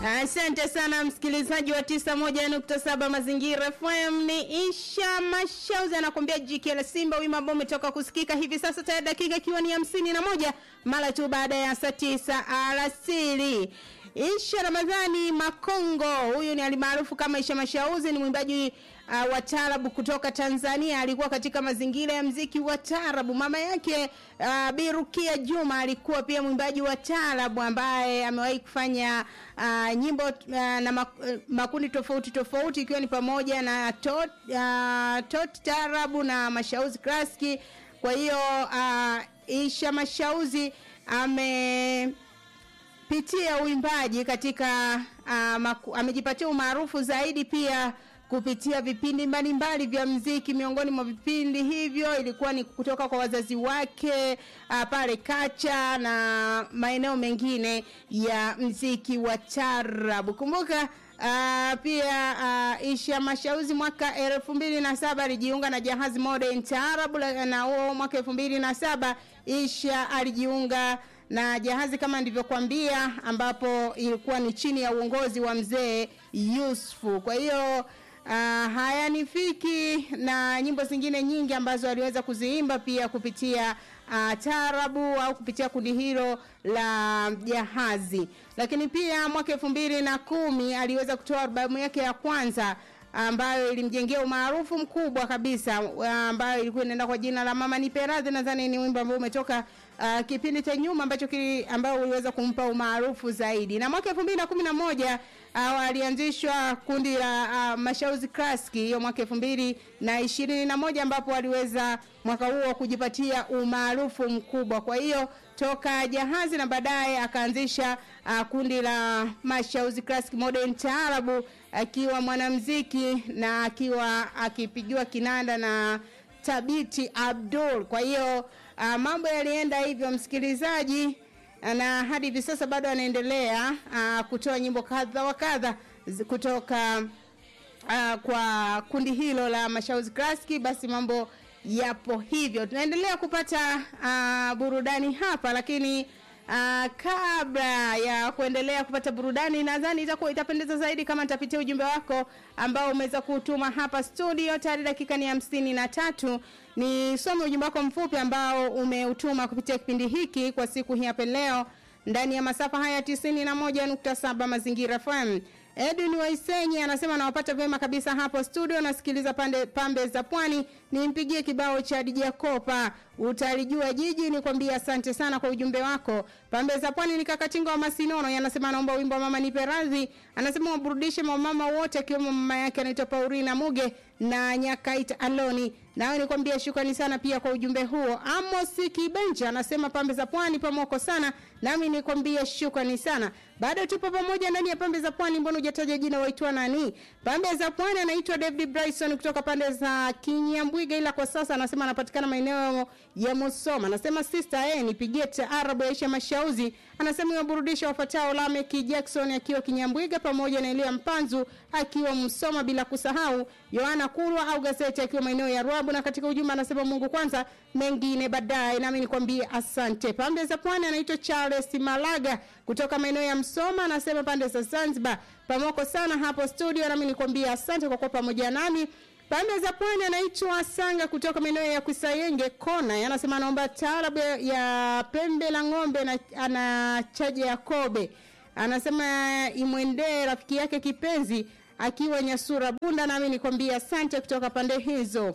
Asante sana msikilizaji wa 91.7 Mazingira FM. Ni Isha Mashauzi anakuambia jike la Simba, wimbo ambao umetoka kusikika hivi sasa, tayari dakika ikiwa ni hamsini na moja mara tu baada ya saa tisa alasiri. Isha Ramadhani Makongo, huyu ni alimaarufu kama Isha Mashauzi, ni mwimbaji uh, wa tarabu kutoka Tanzania. Alikuwa katika mazingira ya mziki wa tarabu. Mama yake uh, Birukia Juma alikuwa pia mwimbaji wa tarabu ambaye amewahi kufanya uh, nyimbo uh, na mak uh, makundi tofauti tofauti ikiwa ni pamoja na tot, uh, tot tarabu na Mashauzi Klaski. Kwa hiyo uh, Isha Mashauzi ame pitia uimbaji katika uh, maku, amejipatia umaarufu zaidi pia kupitia vipindi mbalimbali vya mziki. Miongoni mwa vipindi hivyo ilikuwa ni kutoka kwa wazazi wake uh, pale Kacha na maeneo mengine ya mziki wa tarabu. Kumbuka Uh, pia uh, Isha Mashauzi mwaka elfu mbili na saba alijiunga na Jahazi Modern Taarabu, na huo mwaka elfu mbili na saba Isha alijiunga na Jahazi kama nilivyokuambia, ambapo ilikuwa ni chini ya uongozi wa mzee Yusufu. Kwa hiyo uh, hayanifiki na nyimbo zingine nyingi ambazo aliweza kuziimba pia kupitia uh, taarabu au kupitia kundi hilo la Jahazi. Lakini pia mwaka elfu mbili na kumi aliweza kutoa albamu yake ya kwanza ambayo ilimjengea umaarufu mkubwa kabisa, ambayo ilikuwa inaenda kwa jina la Mama Nipe Radhi. Nadhani ni wimbo ambao umetoka uh, kipindi cha nyuma ambacho kili, ambao uliweza kumpa umaarufu zaidi. Na mwaka 2011 uh, alianzishwa kundi la uh, Mashauzi Klaski hiyo mwaka 2021 ambapo aliweza mwaka huo kujipatia umaarufu mkubwa. Kwa hiyo toka Jahazi na baadaye akaanzisha uh, kundi la Mashauzi Classic Modern Taarabu akiwa mwanamuziki na akiwa akipigiwa kinanda na Tabiti Abdul. Kwa hiyo uh, mambo yalienda hivyo msikilizaji, na hadi hivi sasa bado anaendelea uh, kutoa nyimbo kadha wa kadha kutoka uh, kwa kundi hilo la Mashauzi Classic. Basi mambo yapo hivyo, tunaendelea kupata uh, burudani hapa, lakini uh, kabla ya kuendelea kupata burudani, nadhani itakuwa itapendeza zaidi kama nitapitia ujumbe wako ambao umeweza kutuma hapa studio. Tayari dakika ni hamsini na tatu. Nisome ujumbe wako mfupi ambao umeutuma kupitia kipindi hiki kwa siku hii hapa leo ndani ya masafa haya tisini na moja nukta saba Mazingira FM. Edwin Waisenyi anasema nawapata vyema kabisa hapo studio, nasikiliza pande pambe za pwani. Nimpigie kibao cha DJ Kopa, utalijua jiji. Nikwambie asante sana kwa ujumbe wako. Pambe za pwani ni kakatinga wa Masinono, yanasema naomba wimbo wa mama nipe radhi. Anasema waburudishe mama wote, akiwemo mama yake anaitwa Paulina Muge na Nyakaita Aloni. Nawe nikwambia shukrani sana pia kwa ujumbe huo. Amos Kibenja anasema pambe za pwani pamoko sana, nami nikwambia shukrani sana. Bado tupo pamoja ndani ya pambe za pwani. Mbona hujataja jina, waitwa nani? Pambe za pwani anaitwa David Bryson kutoka pande za Kinyambwiga, ila kwa sasa anasema anapatikana maeneo ya Musoma. Anasema sister, eh, nipigie taarabu ya Aisha Mashauzi. Anasema iwaburudisha wafuatao Lamek Jackson akiwa Kinyambwiga pamoja na Elia Mpanzu akiwa Musoma, bila kusahau Yohana Kulwa au gazeti akiwa maeneo ya Ruabu. Na katika ujumbe anasema Mungu kwanza, mengine baadaye. Nami nikwambie asante. Pande za pwani anaitwa Charles Malaga kutoka maeneo ya Msoma, anasema pande za Zanzibar pamoko sana hapo studio. Nami nikwambie asante kwa kuwa pamoja nami. Pande za pwani anaitwa Sanga kutoka maeneo ya Kusayenge Kona, anasema anaomba taarabu ya pembe la ng'ombe na ana chaje ya kobe. Anasema imwendee rafiki yake kipenzi akiwa Nyasura Bunda, nami nikwambie asante kutoka pande hizo.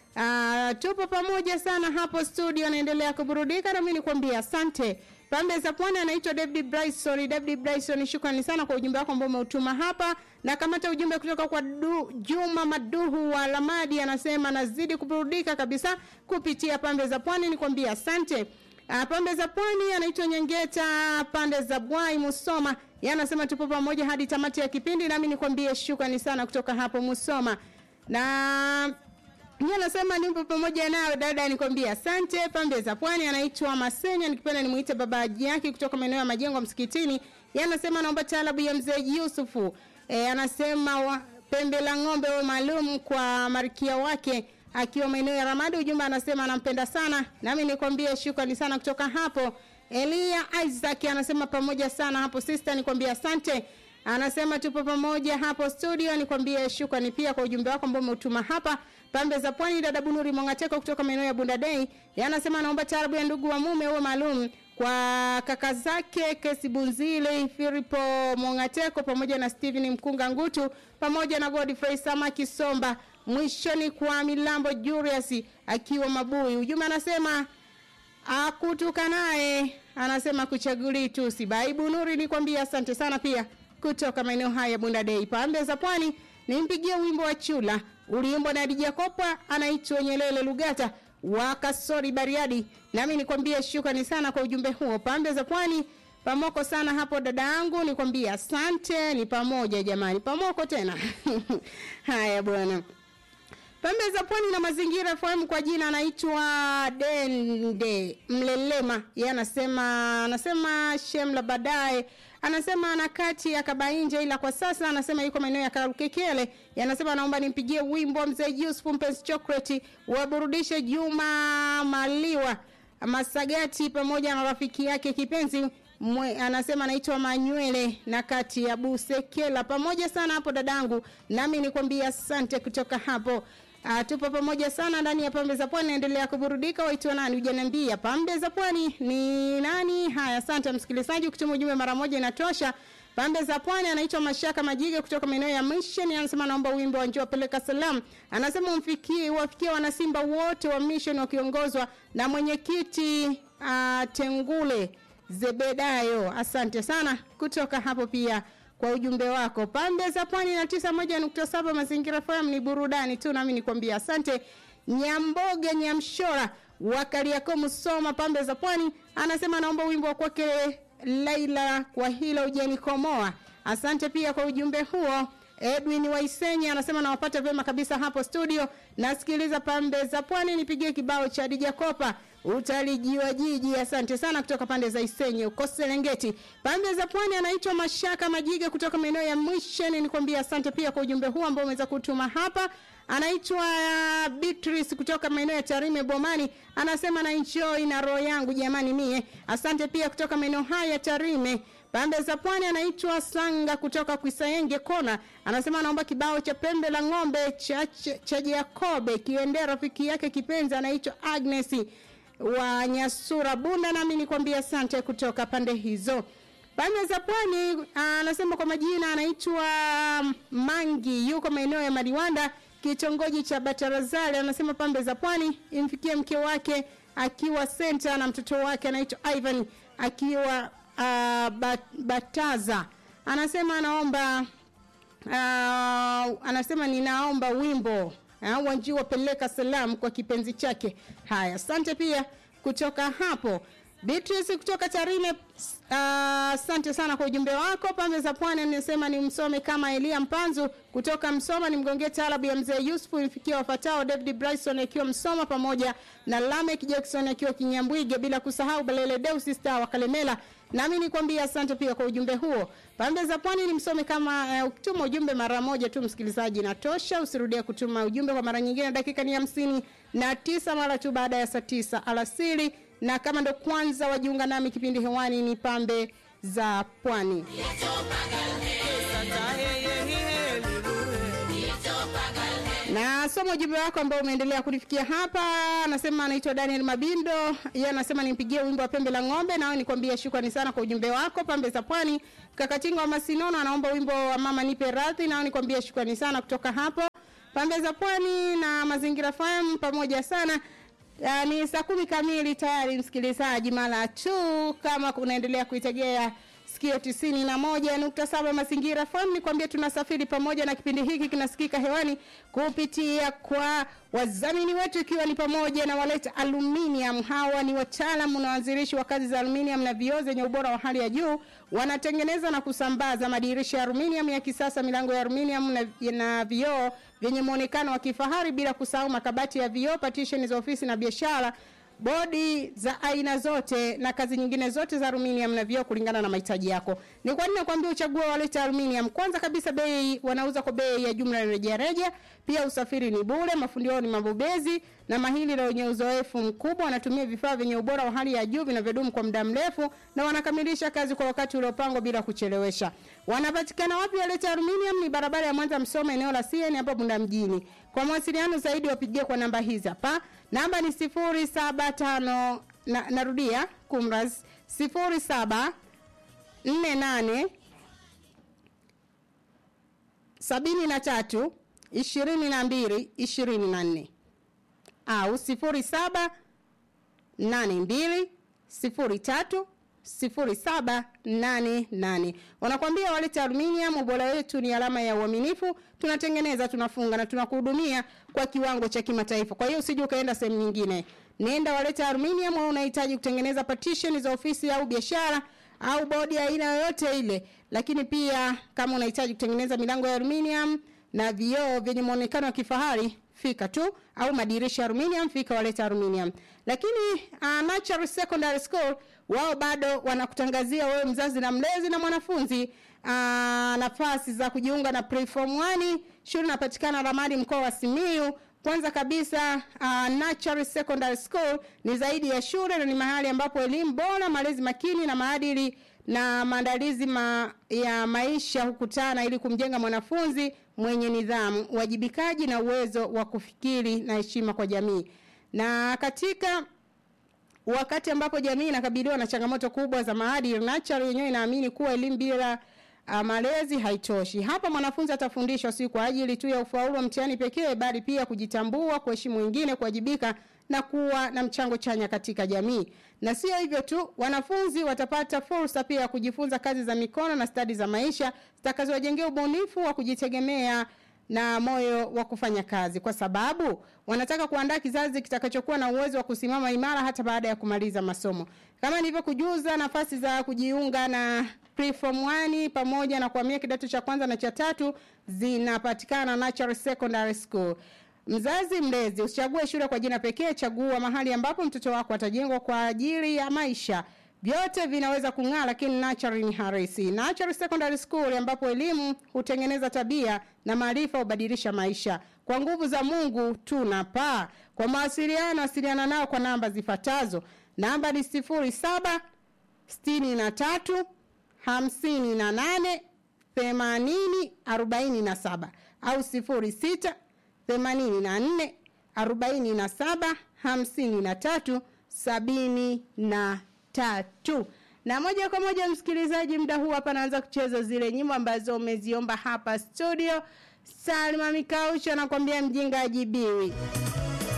Uh, tupo pamoja sana hapo studio, anaendelea kuburudika nami nikwambie asante. Pambe za pwani anaitwa David Bryson. David Bryson, shukrani sana kwa ujumbe wako ambao umeutuma hapa, na kamata ujumbe kutoka kwa du, Juma Maduhu wa Lamadi, anasema nazidi kuburudika kabisa kupitia pambe za pwani, nikwambie asante. Uh, pambe za pwani anaitwa Nyengeta, pande za Bwai Musoma, yeye anasema tupo pamoja hadi tamati ya kipindi, nami nikwambie shukrani sana kutoka hapo Musoma na yeye anasema nipo pamoja nawe dada, nikwambia asante. Pambe za pwani anaitwa Masenya, nikipenda nimuite baba yake kutoka maeneo ya majengo msikitini. Yeye anasema naomba taalabu ya mzee Yusufu. E, anasema wa, pembe la ng'ombe wa maalum kwa marikia wake akiwa maeneo ya Ramadi. Ujumbe anasema anampenda sana, nami nikwambie shukrani sana kutoka hapo. Elia Isaac anasema pamoja sana hapo sister, nikwambia asante. anasema tupo pamoja hapo studio. Nikwambie shukrani pia kwa ujumbe wako ambao umeutuma hapa pambe za pwani. Dada Bunuri Mongateko kutoka maeneo ya Bunda Day anasema anaomba taarabu ya ndugu wa mume huo maalum kwa kaka zake Kesi Bunzile, Filipo Mongateko pamoja na Steven Mkunga Ngutu pamoja na Godfrey Samaki Somba, mwishoni kwa Milambo Julius akiwa Mabui. Ujumbe anasema akutuka naye, anasema kuchaguli tu si baibu. Nuri nikwambia asante sana pia kutoka maeneo haya ya Bunda Day pande za pwani. Nimpigie wimbo wa Chula uliimbwa na Dija Kopa, anaitwa Nyelele Lugata wa Kasori Bariadi. Nami nikwambie shukrani sana kwa ujumbe huo. Pande za pwani pamoko sana hapo dada yangu, nikwambie asante. Ni pamoja jamani, pamoko tena haya bwana pembe za pwani na mazingira FM kwa jina anaitwa Dende Mlelema. Yeye anasema anasema Shemla baadaye anasema ana kati ya Kabainje, ila kwa sasa anasema yuko maeneo ya Karukekele. Anasema anaomba nimpigie wimbo wa mzee Yusuf Mpenzi Chocolate waburudishe Juma Maliwa Masagati pamoja na rafiki yake kipenzi Mwe, anasema anaitwa Manywele na kati ya Busekela. Pamoja sana hapo dadangu, nami nikwambia asante kutoka hapo. Uh, tupo pamoja sana ndani ya pambe za pwani, naendelea kuburudika. Waitwa nani? Hujaniambia pambe za pwani ni nani? Haya, asante msikilizaji, ukituma ujumbe mara moja inatosha. Pambe za pwani anaitwa Mashaka Majige kutoka maeneo ya Mission, anasema naomba wimbo wa njoo peleka salam. Anasema umfikie wafikie wanasimba wote wa Mission wakiongozwa na mwenyekiti uh, Tengule Zebedayo. Asante sana kutoka hapo pia kwa ujumbe wako. Pande za pwani na tisa moja nukta saba mazingira FM ni burudani tu, nami nikwambia asante. Nyamboge Nyamshora wa Kariakoo Musoma, pande za pwani, anasema naomba wimbo wa kwake Laila, kwa hilo ujanikomoa. Asante pia kwa ujumbe huo. Edwin Waisenya anasema nawapata vyema kabisa hapo studio, nasikiliza pande za pwani, nipigie kibao cha Dija Kopa utalijiwa jiji. Asante sana kutoka pande za Isenye uko Serengeti. Pande za pwani anaitwa Mashaka Majiga kutoka maeneo ya Mission, nikwambia asante pia kwa ujumbe huu ambao umeweza kutuma hapa. Anaitwa uh, Beatrice kutoka maeneo ya Tarime Bomani, anasema na enjoy na roho yangu jamani mie. Asante pia kutoka maeneo haya ya Tarime. Pande za pwani anaitwa Sanga kutoka Kwisayenge Kona, anasema anaomba kibao cha pembe la ng'ombe cha, cha, cha Jakobe kiendea rafiki yake kipenzi anaitwa Agnes wa Nyasura Bunda, nami nikwambia asante kutoka pande hizo. Pande za pwani anasema kwa majina anaitwa Mangi, yuko maeneo ya Madiwanda, kitongoji cha Batarazali. Anasema pande za pwani imfikie mke wake akiwa senta na mtoto wake anaitwa Ivan akiwa uh, bat, Bataza. Anasema anaomba uh, anasema ninaomba wimbo uh, Wanjiwa peleka salam kwa kipenzi chake. Haya, asante pia kutoka hapo. Beatrice kutoka Tarime, asante uh, sana kwa ujumbe wako. Pambe za Pwani anasema ni msome kama Elia Mpanzu kutoka Msoma, nimgongee taarabu ya mzee Yusufu imfikia wafatao David Bryson akiwa Msoma pamoja na Lamek Jackson akiwa Kinyambwige, bila kusahau Balele Deus Star wa Kalemela. Nami nikwambia asante pia kwa ujumbe huo. Pambe za Pwani ni msome kama uh, ukituma ujumbe mara moja tu msikilizaji natosha, usirudie kutuma ujumbe kwa mara nyingine. Dakika ni hamsini na tisa mara tu baada ya saa tisa alasiri na kama ndo kwanza wajiunga nami kipindi hewani ni pambe za pwani na somo ujumbe wako ambao umeendelea kunifikia hapa anasema anaitwa daniel mabindo yeye anasema nimpigie wimbo wa pembe la ng'ombe nao nikwambia shukrani sana kwa ujumbe wako pambe za pwani kakatinga wa masinono anaomba wimbo wa mama nipe radhi nao nikwambia shukrani sana kutoka hapo pambe za pwani na mazingira fm pamoja sana Uh, ni saa kumi kamili tayari msikilizaji, mara tu kama unaendelea kuitegea sikio tisini na moja nukta saba mazingira FM, ni kwambia tunasafiri pamoja na kipindi hiki kinasikika hewani kupitia kwa wadhamini wetu, ikiwa ni pamoja na waleta aluminium. Hawa ni wataalamu na waanzilishi wa kazi za aluminium na vioo zenye ubora wa hali ya juu. Wanatengeneza na kusambaza madirisha ya aluminium ya kisasa, milango ya aluminium na, na vioo vyenye muonekano wa kifahari, bila kusahau makabati ya vioo, partition za ofisi na biashara bodi za aina zote na kazi nyingine zote za aluminium na vioo kulingana na mahitaji yako. Ni kwa nini nakwambia uchague Waleta Aluminium? Kwanza kabisa bei wanauza kwa bei ya jumla na rejareja, pia usafiri ni bure, mafundi wao ni mabobezi na mahili na wenye uzoefu mkubwa. Wanatumia vifaa vyenye ubora wa hali ya juu vinavyodumu kwa muda mrefu na wanakamilisha kazi kwa wakati uliopangwa bila kuchelewesha. Wanapatikana wapi? Waleta Aluminium ni barabara ya Mwanza Msoma, eneo la CN hapo Bunda mjini. Kwa mawasiliano zaidi wapigie kwa namba hizi hapa. Namba ni 075 na, narudia kumraz 07 48 sabini na tatu ishirini na mbili ishirini na nne au sifuri saba nane mbili sifuri tatu sifuri saba nane nane wanakwambia walete aluminium ubora wetu ni alama ya uaminifu tunatengeneza tunafunga na tunakuhudumia kwa kiwango cha kimataifa kwa hiyo usije ukaenda sehemu nyingine nenda walete aluminium au unahitaji kutengeneza partition za ofisi au biashara au bodi aina yoyote ile lakini pia kama unahitaji kutengeneza milango ya aluminium na vioo vyenye muonekano wa kifahari fika tu au madirisha ya aluminium fika waleta aluminium lakini uh, Natural Secondary School wao bado wanakutangazia wewe mzazi na mlezi na mwanafunzi uh, nafasi za kujiunga na preform 1 shule inapatikana Ramadi mkoa wa Simiyu kwanza kabisa uh, Natural Secondary School ni zaidi ya shule na ni mahali ambapo elimu bora, malezi makini na maadili na maandalizi ma, ya maisha hukutana ili kumjenga mwanafunzi mwenye nidhamu, uwajibikaji na uwezo wa kufikiri na heshima kwa jamii. Na katika wakati ambapo jamii inakabiliwa na changamoto kubwa za maadili, Natural yenyewe inaamini kuwa elimu bila uh, malezi haitoshi. Hapa mwanafunzi atafundishwa si kwa ajili tu ya ufaulu wa mtihani pekee, bali pia kujitambua, kuheshimu wengine, kuwajibika na kuwa na mchango chanya katika jamii. Na sio hivyo tu, wanafunzi watapata fursa pia ya kujifunza kazi za mikono na stadi za maisha zitakazowajengea ubunifu wa kujitegemea na moyo wa kufanya kazi, kwa sababu wanataka kuandaa kizazi kitakachokuwa na uwezo wa kusimama imara hata baada ya kumaliza masomo. Kama nilivyokujuza, nafasi za kujiunga na preform 1 pamoja na kuhamia kidato cha kwanza na cha tatu zinapatikana Natural Secondary School. Mzazi mlezi, usichague shule kwa jina pekee, chagua mahali ambapo mtoto wako atajengwa kwa ajili ya maisha. Vyote vinaweza kung'aa, lakini Natural ni harisi. Natural Secondary School ambapo elimu hutengeneza tabia na maarifa hubadilisha maisha. Kwa nguvu za Mungu tunapaa. Kwa mawasiliano, wasiliana nao kwa namba zifuatazo. Namba ni sifuri saba sitini na tatu hamsini na nane themanini arobaini na saba au sifuri sita themanini na nne arobaini na saba hamsini na tatu sabini na tatu na moja kwa moja msikilizaji muda huu hapa naanza kucheza zile nyimbo ambazo umeziomba hapa studio salma mikaucho anakwambia mjinga ajibiwi